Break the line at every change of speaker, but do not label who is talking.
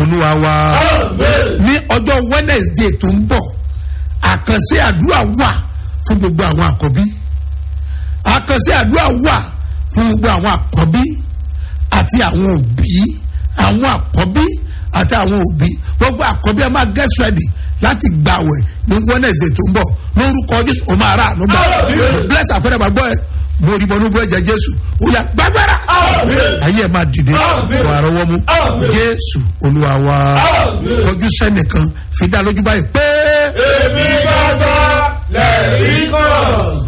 olúwa wa ní ọjọ́ wednesday tó ń bọ̀ àkànṣe àdúrà wà fún gbogbo àwọn àkọ́bí àkànṣe àdúrà wà fún gbogbo àwọn àkọ́bí àti àwọn òbí àwọn àkọ́bí àti àwọn òbí gbogbo àkọ́bí ẹ máa get ready láti gbàwẹ̀ ní wednesday tó ń bọ̀ lórúkọ jésù o máa rà àánú gbà bless àpẹẹrẹ gbàgbọ́ ẹ mo rí bọ́nú bú ẹ̀jẹ̀ jésù ó yà gbàgbára ayé ẹ̀ máa dìde wà á rọwọ́ mú jésù olúwa wa kọjú sẹ́nìkan fi dá lójú báyìí pé.
èmi gbàgbọ́ lẹ́yìn kan.